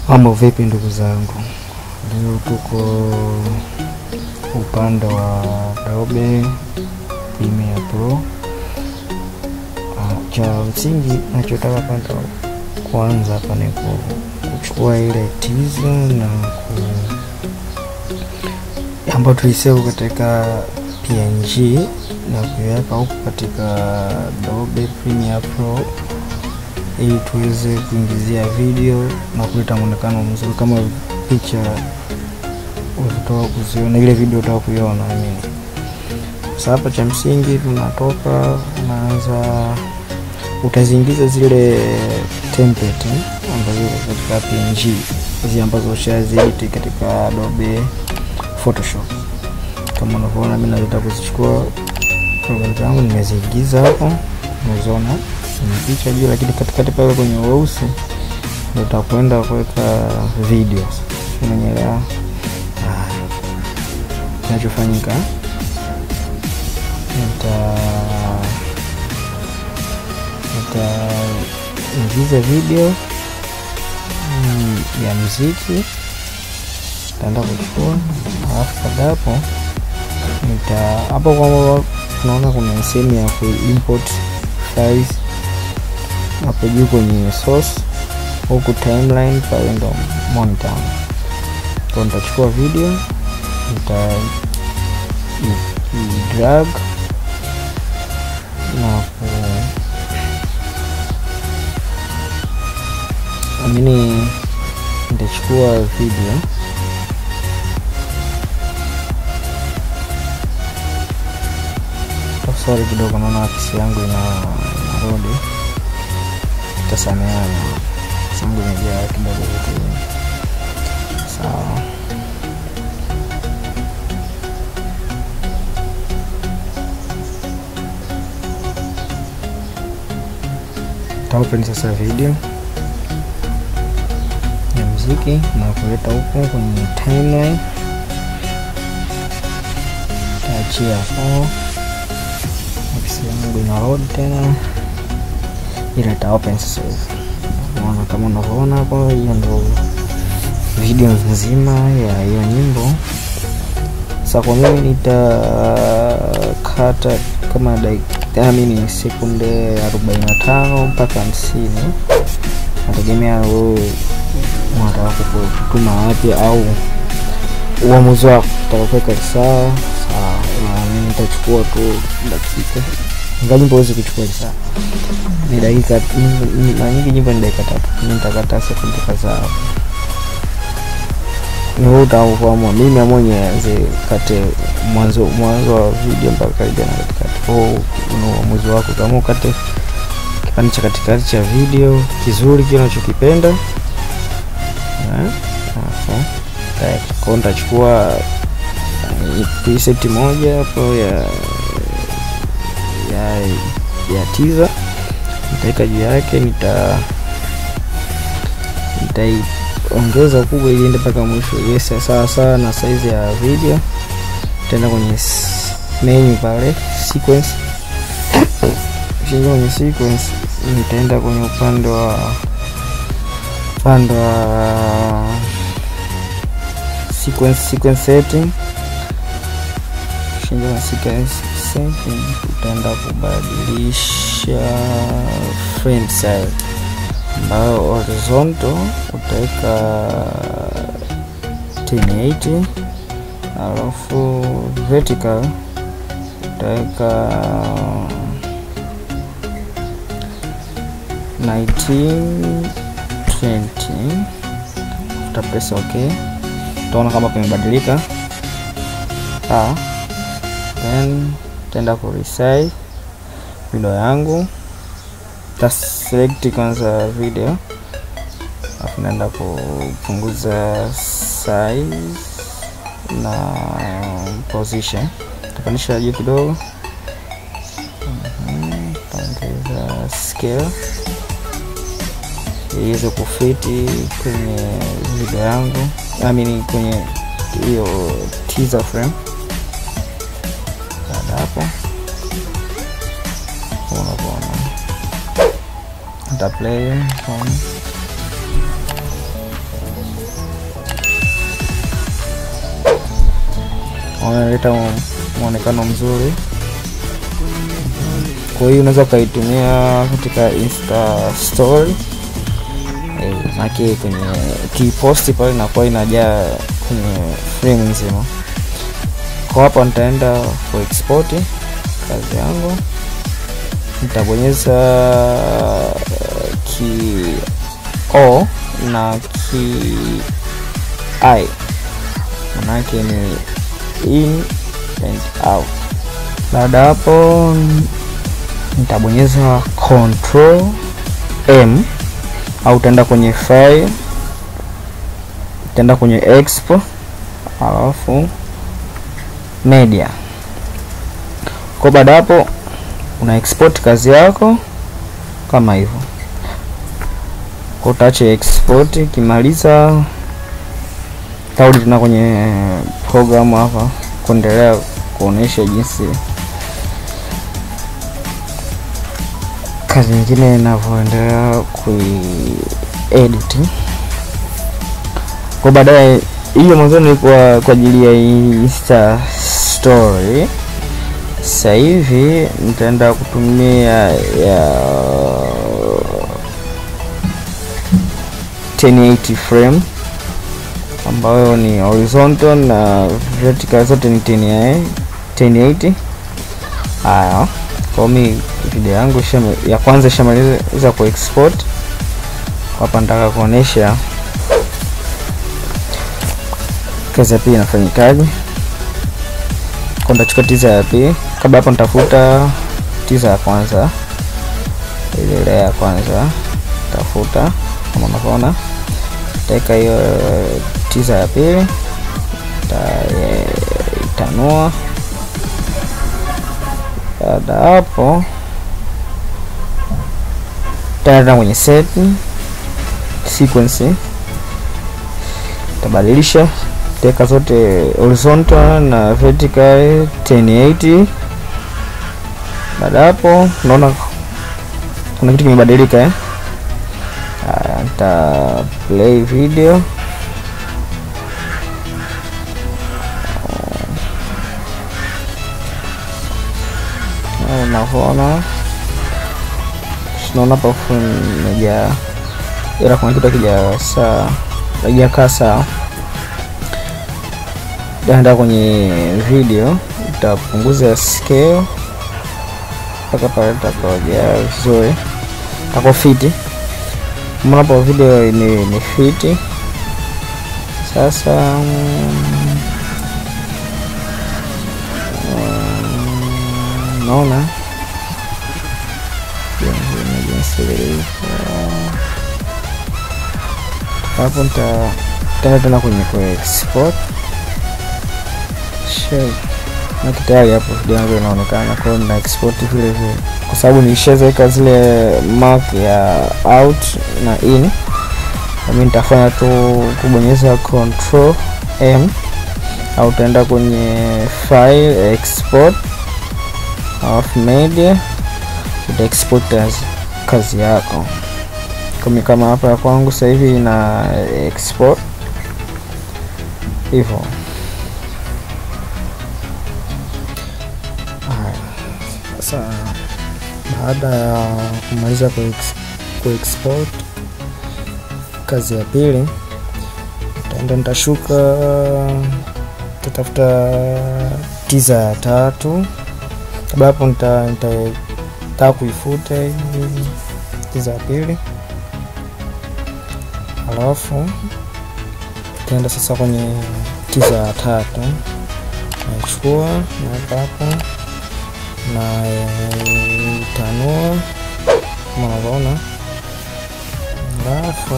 Mambo vipi ndugu zangu, leo tuko upande wa Adobe Premiere Pro. Ah, Cha msingi nachotaka kwanza kwanza hapa ni ku- kuchukua ile teaser na ku ambayo tulisave katika PNG na kuiweka huku katika Adobe Premiere Pro ili tuweze kuingizia video na kuleta mwonekano mzuri kama picha utatoka kuziona ile video utaka kuiona I mean. Sasa hapa cha msingi tunatoka unaanza utaziingiza zile template eh, ambazo ziko katika PNG hizi ambazo ushaziedit katika Adobe Photoshop. Kama unavyoona mimi naweza kuzichukua program zangu nimeziingiza hapo, unaziona ni picha juu, lakini katikati pale kwenye weusi ndio utakwenda kuweka video. Unanielewa? Haya, kinachofanyika nita nitaingiza video mm, ya muziki nitaenda kuchukua, alafu baada ya hapo nita hapo kwamba tunaona kuna sehemu ya ku import files hapo juu kwenye source, huku timeline pale ndo monitor. Kwa nitachukua video nita i- i- drag na ku amini nitachukua video sorry kidogo, naona akisi yangu ina inarudi, tasameana akisi yangu imejaa kidogo vitu vingi. Sawa, taopen sasa video ya muziki na kuleta huko kwenye timeline, taachia hapo akisi yangu ina load tena, ila ita open sasa hivi. Unaona kama unavyoona hapo, hiyo ndo video nzima ya hiyo nyimbo. Sasa kwa mimi nitakata kama dakika mimi sekunde 45 mpaka 50, nategemea wewe unataka kutuma wapi au uamuzi wako utaka kuweka saa sawa, na mimi nitachukua tu dakika ingawa nyimbo huwezi kuchukua saa ni dakika ni- mara nyingi nyimbo ni dakika tatu, mimi nitakata sekunde kadhaa. Ni wewe utaamua, mimi naamua nianze kate mwanzo mwanzo wa video mpaka karibia na katikati. Kwa hiyo una uamuzi wako, kama ukate kipande cha katikati cha video kizuri kile unachokipenda eh, alafu tayari. Kwa hiyo nitachukua eh, preset moja hapo ya ya ya teaser nitaweka juu yake, nita nitaiongeza ukubwa ili iende mpaka mwisho iwe sawa sawa na size ya video. Nitaenda kwenye s- menu pale sequence, kishaingia kwenye sequence, nitaenda kwenye upande wa upande wa sequence sequence setting kishaingia kwenye sequence setting, utaenda kubadilisha frame size ambayo horizontal utaweka 1080 alafu vertical utaweka 1920 utapress ok utaona kama pamebadilika sawa then utaenda ku resize video yangu taselect kwanza video alafu naenda kupunguza size na position tapandisha juu kidogo Mhm, taongeza scale ili iweze kufiti kwenye video yangu I mean kwenye hiyo teaser frame baada hapo unavyoona nita play home naona inaleta mwonekano mzuri. Kwa hiyo unaweza ukaitumia katika insta story eh, maake kwenye kiposti pale inakuwa inajaa kwenye frame nzima. Kwa hapa nitaenda ku export kazi yangu, nitabonyeza ki o na ki i, manake ni in and out. Baada ya hapo nitabonyeza control m au utaenda kwenye file, utaenda kwenye expo, alafu media. Kwa baada hapo una export kazi yako kama hivyo, kwa utaacha export. Ikimaliza tarudi tena kwenye programu hapa kuendelea kuonesha jinsi kazi nyingine inavyoendelea kuiedit. Kwa baadaye, hiyo mwanzoni ilikuwa kwa ajili ya Insta story. Sasa hivi nitaenda kutumia ya 1080 frame ambayo ni horizontal na vertical zote ni 1080. Haya, kwa mi video yangu shama, ya kwanza ishamaliza ku export. Hapa nataka kuonesha kazi ya pili inafanyikaje. Kwa nitachukua tiza ya pili, kabla hapo nitafuta tiza ya kwanza, ile ile ya kwanza tafuta, kama unavyoona, nitaweka hiyo tiza ya pili, itanua baada hapo taenda kwenye set sequence, tabadilisha teka zote horizontal na vertical 1080. Baada hapo unaona kuna kitu kimebadilika eh? Nita play video unavyoona tunaona pafu imejaa, ila kuna kitu akija saa ajakaa sawa. Taenda kwenye video, itapunguza scale mpaka pale takojaa vizuri, tako fiti. Mnapo video ni, ni fiti sasa. Naona hapo, nitaenda tena kwenye ku export na tayari hapo video yangu inaonekana. Kwa hiyo na export vile vile, kwa sababu nilishaweka zile mark ya out na in. Mimi nitafanya tu kubonyeza control m au utaenda kwenye file export alafu media uta export kazi yako kama kama hapa ya kwangu sasa hivi ina export hivyo. Sasa baada ya kumaliza ku export kazi ya pili, taenda nitashuka, tatafuta tiza ya tatu kabla hapo nitataka kuifuta hii tiza ya pili, alafu taenda sasa kwenye tiza ya tatu, naichukua naweka hapo na tanua kama unavyoona, alafu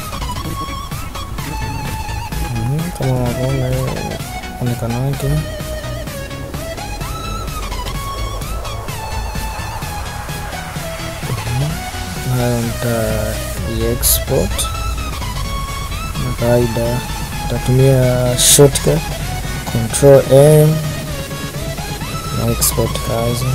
kama unavyoona onekano wake nayo nita export na kawaida nitatumia shortcut control M na export kazi.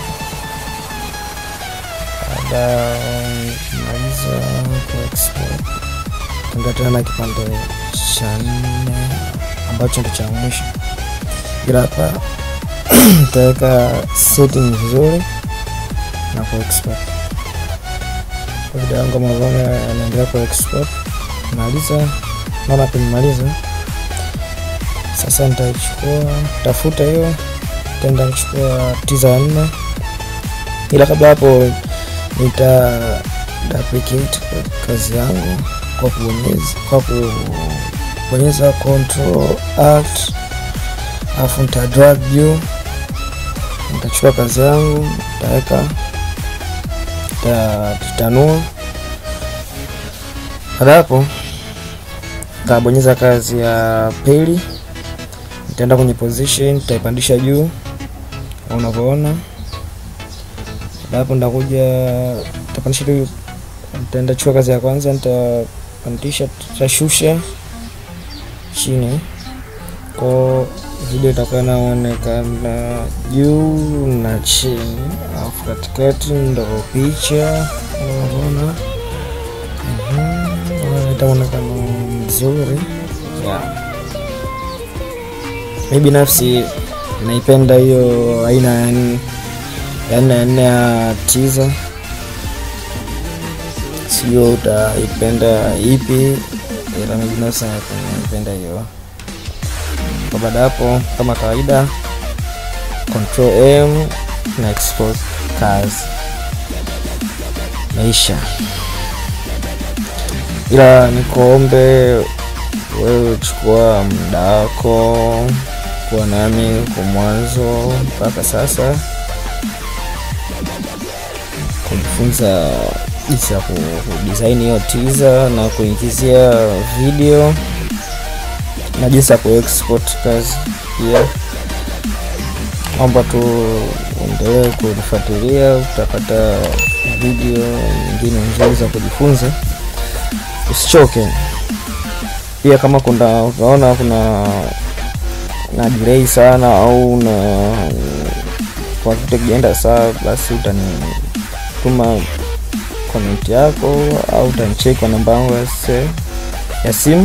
Baada kumaliza ku export, tenda tena kipande cha nne ambacho ndo cha mwisho. ila hapa nitaweka setting vizuri na ku export kwa video yangu kama unavyoona yanaendelea ku export maliza naona penimaliza sasa nitaichukua tafuta hiyo tenda kuchukua tiza ya nne ila kabla hapo nita duplicate kazi yangu kwa kubonyeza kwa kubonyeza control alt alafu nita drag juu nitachukua kazi yangu nitaweka nitatanua baada hapo nitabonyeza kazi ya pili nitaenda kwenye position nitaipandisha juu kama unavyoona baada hapo nitakuja nitapandisha juu nitaenda chukua kazi ya kwanza nitapandisha tutashusha chini kwa video itakuwa inaonekana juu na chini alafu katikati ndo picha unavyoona inaleta mwonekano mzuri yeah. mi binafsi naipenda hiyo aina ya nne ya nne ya nne ya tiza sio utaipenda ipi ila mi binafsi naipenda hiyo kwa baada hapo kama kawaida control m na export kazi maisha ila nikuombe wewe chukua muda wako kuwa nami kwa mwanzo mpaka sasa kujifunza jinsi ya kudesign hiyo teaser na kuingizia video na jinsi ya kuexport kazi pia naomba tu uendelee kunifuatilia utapata video nyingine nzuri za kujifunza usichoke pia kama kuna utaona kuna na delay sana au na kwa kitu kijaenda sawa basi utanituma comment yako au utanicheki kwa namba yangu ya simu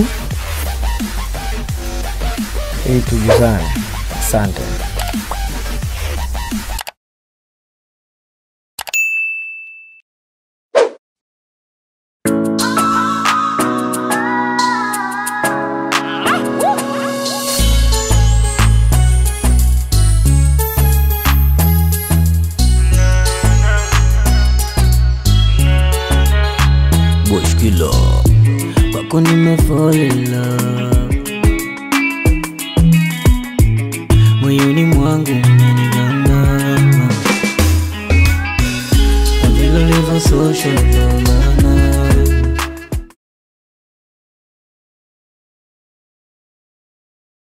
ili tujuzane asante Boshkilo kwako nimefall in love moyoni mwangu umeniganga na vile ulivyo social ndo maana